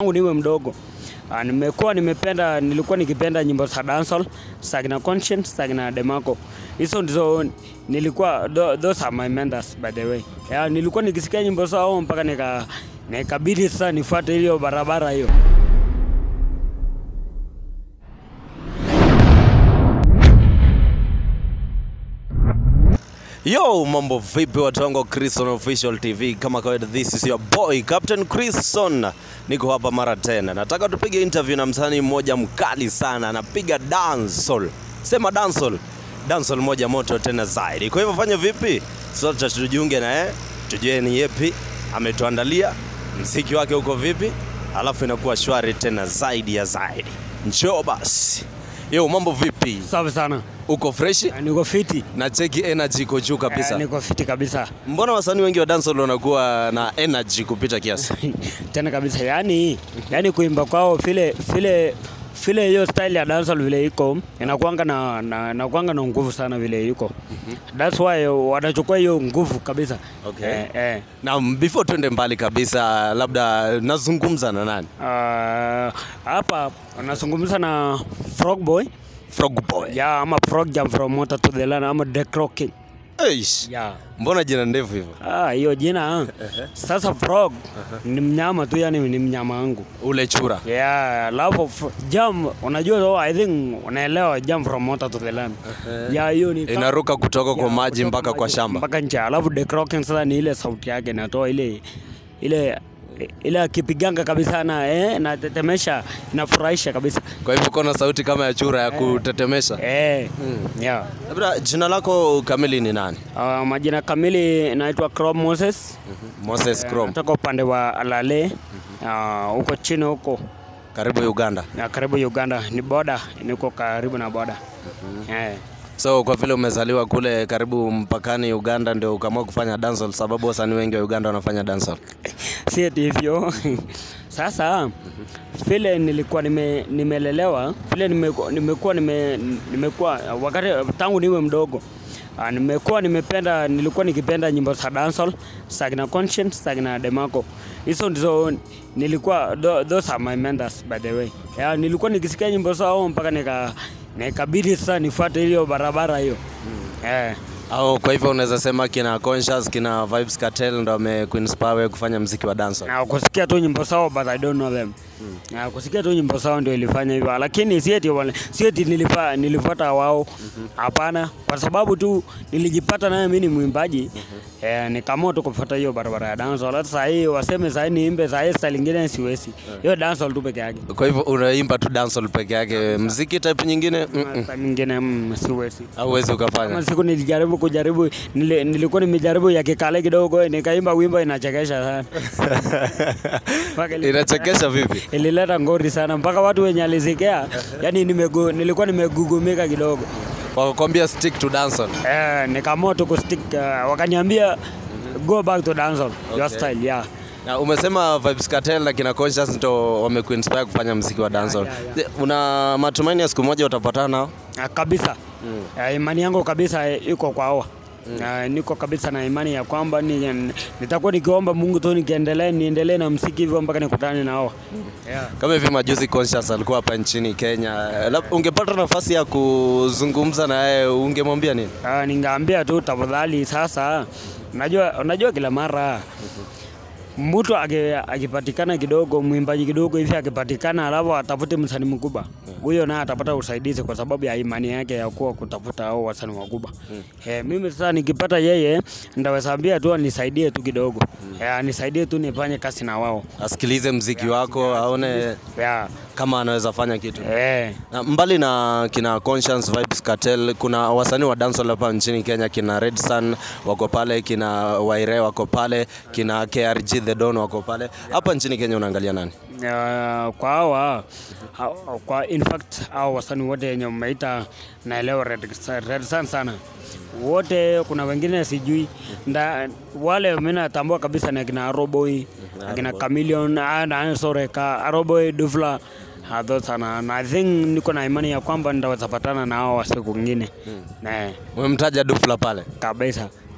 tangu niwe mdogo Ah, nimekuwa nimependa nilikuwa nikipenda nyimbo za dancehall Sagna Conscience Sagna Demarco hizo ndizo nilikuwa tho- those are my mentors by the way yeah, nilikuwa nikisikia nyimbo zao mpaka nika nikabidi sasa nifuate hiyo barabara hiyo Yo, mambo vipi watu wangu wa Chrison Official TV? Kama kawaida, this is your boy Captain Chrison. Niko hapa mara tena, nataka tupige interview na msanii mmoja mkali sana, anapiga dancehall. Sema dancehall, dancehall moja moto tena zaidi. Kwa hivyo fanya vipi? Sote tujiunge na yeye, tujue ni yepi ametuandalia, mziki wake uko vipi, alafu inakuwa shwari tena zaidi ya zaidi. Njoo basi. Yo, mambo vipi? safi sana Uko freshi? Ah, niko fiti Na cheki energy iko juu kabisa. Eh, niko fiti kabisa Mbona wasanii wengi wa dancehall wanakuwa na energy kupita kiasi? tena kabisa yani yani kuimba kwao vile vile vile hiyo style ya dancehall vile iko inakuanga na na inakuanga na nguvu sana vile iko that's why wanachukua hiyo nguvu kabisa Okay. eh, eh. Na before twende mbali kabisa, labda nazungumza na nani? Ah, hapa anazungumza na frog boy Frog Boy. ya ama frog jump from water to the land ama the croaking Eish. ya Mbona jina ndefu hivyo? ah hiyo jina sasa frog ni mnyama tu yani ni mnyama wangu Ule chura. Yeah, alafu f- jump unajua though, I think unaelewa jump from water to the land. Yeah, hiyo ni Inaruka kutoka kwa Yeah, maji kutoka mpaka kwa maji shamba. Mpaka nje. Alafu the croaking sasa ni ile sauti yake inatoa ile ile ile akipiganga kabisa na eh na tetemesha inafurahisha kabisa. Kwa hivyo kona sauti kama ya chura ya kutetemesha. Eh. Yeah. Labda jina lako kamili ni nani? Uh, majina kamili naitwa Chrome Moses. Moses Eh, Chrome. Natoka upande wa Alale. Ah, huko chini huko Karibu Uganda. na karibu Uganda ni boda, niko karibu na boda. Eh. So kwa vile umezaliwa kule karibu mpakani Uganda, ndio ukaamua kufanya dancehall, sababu wasanii wengi wa Uganda wanafanya dancehall. si eti hivyo sasa vile nilikuwa nime, nimelelewa vile nimekuwa nimekuwa nime, nimekuwa wakati tangu niwe mdogo Ah, nimekuwa nimependa nilikuwa nikipenda nyimbo za dancehall Sagna Conscience Sagna Demarco hizo ndizo nilikuwa tho- those are my mentors by the way yeah, nilikuwa nikisikia nyimbo zao mpaka nika nikabidi sasa nifuate hiyo barabara hiyo eh Au kwa hivyo unaweza sema kina Conscious, kina Vibes Cartel ndo wamekuinspire wewe kufanya mziki wa dancehall. na kusikia tu nyimbo zao but I don't know them. Na kusikia tu nyimbo zao ndio ilifanya hivyo, lakini si eti wale- si eti nilifa, nilifuata wao, hapana, kwa sababu tu nilijipata naye mimi ni mwimbaji eh, nikaamua tu kufuata hiyo barabara ya dancehall. Hata saa hii waseme saa hii niimbe saa hii style nyingine siwezi, hiyo dancehall tu peke yake. Kwa hivyo unaimba tu dancehall peke yake, mziki type nyingine mm-mm. Style nyingine mm, siwezi. hauwezi Kama ukafanya. siku nilijaribu kujaribu nili, nilikuwa nimejaribu ya kikale kidogo nikaimba wimbo inachekesha sana. Mpaka ili- Inachekesha vipi? ilileta ngori sana mpaka watu wenye alisikia yani nimegu, nilikuwa nimegugumika kidogo Wakakwambia stick to dancehall. eh, nikaamua tu kustick uh, wakaniambia go back to dancehall your Okay. style yeah. Na umesema Vibes Cartel na kina Conscious ndo wamekuinspire kufanya mziki wa dancehall. yeah, yeah. Je, Una matumaini ya siku moja utapatana nao? Uh, kabisa uh, imani yangu kabisa eh, iko kwa hawa Uh, niko kabisa na imani ya kwamba ni, nitakuwa nikiomba Mungu tu nikiendelee niendelee na msiki hivyo mpaka nikutane na hawa yeah. Kama hivi majuzi Conscious alikuwa hapa nchini Kenya, Lab- ungepata nafasi ya kuzungumza na yeye ungemwambia nini? Uh, ningeambia tu tafadhali sasa, unajua unajua kila mara mtu aki- akipatikana kidogo, mwimbaji kidogo hivi akipatikana, alafu atafute msanii mkubwa, huyo naye atapata usaidizi kwa sababu ya imani yake ya kuwa kutafuta hao wasanii wakubwa. Eh, mimi sasa nikipata yeye, ndaweza ambia tu anisaidie tu kidogo, eh, anisaidie tu nifanye kazi na wao Asikilize mziki wako, aone yeah. kama anaweza fanya kitu. Eh, Na mbali na kina Conscience Vibes Cartel, kuna wasanii wa dancehall hapa nchini Kenya, kina Red Sun wako pale, kina Waire wako pale, kina KRG The Don wako pale. Hapa nchini Kenya unaangalia nani? Uh, kwa hawa hawa- kwa in fact hao wasanii wote wenye umeita naelewa Red, Red Sun sana wote, kuna wengine sijui nda, wale mimi natambua kabisa ni akina Aroboy akina Chameleon ah, na sorry ka Aroboy Dufla hadho sana na I think niko na imani ya kwamba nitaweza patana na hao siku nyingine na Umemtaja Dufla pale. kabisa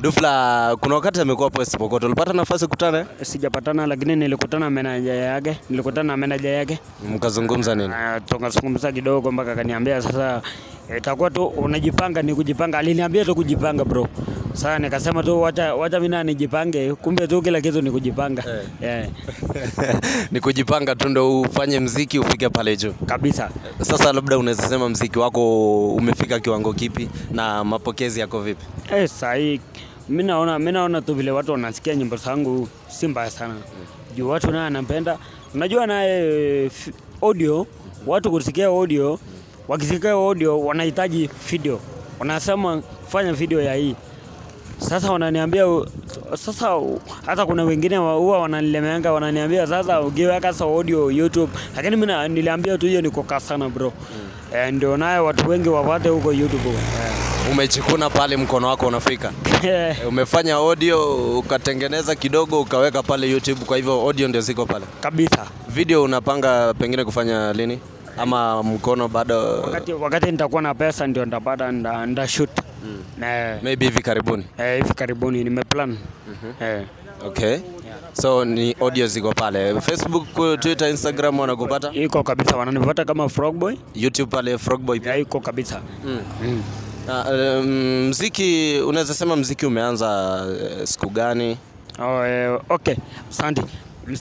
Dufla, kuna wakati amekuwa hapo West Pokot, ulipata nafasi kukutana? Sijapatana, lakini nilikutana na meneja yake, nilikutana na meneja yake Mkazungumza nini? Ah, tukazungumza kidogo mpaka akaniambia sasa itakuwa tu unajipanga ni kujipanga. Aliniambia tu kujipanga bro. Sasa nikasema tu wacha wacha mimi na nijipange, kumbe tu kila kitu ni kujipanga. Yeah. ni kujipanga tu ndo ufanye mziki ufike pale juu. Kabisa. Sasa labda unaweza sema mziki wako umefika kiwango kipi na mapokezi yako vipi? Eh, sahi mimi naona mimi naona tu vile watu wanasikia nyimbo zangu si mbaya sana. Juu watu naye anapenda. Unajua naye f- audio, watu kusikia audio, wakisikia audio wanahitaji video. Wanasema fanya video ya hii. Sasa wananiambia u- sasa u- hata kuna wengine wa- huwa wananilemeanga wananiambia sasa ukiweka sa audio YouTube, lakini mimi na- niliambia tu hiyo ni kukaa sana bro. Eh, ndio naye watu wengi wapate huko YouTube. Eh. Umejikuna pale, mkono wako unafika. Umefanya audio ukatengeneza kidogo ukaweka pale YouTube, kwa hivyo audio ndio ziko pale. kabisa. Video unapanga pengine kufanya lini ama mkono bado? Wakati, wakati nitakuwa na pesa ndio nitapata nda, nda shoot na Maybe hivi karibuni. eh, hivi karibuni nimeplan eh, Okay. So ni audio ziko pale. Facebook, Twitter, Instagram wanakupata? iko kabisa, wananipata kama Frogboy YouTube pale Frogboy pia. ya iko kabisa Mm. mm. Na, um, mziki unaweza sema mziki umeanza eh, siku gani? Oh, eh, okay, asante.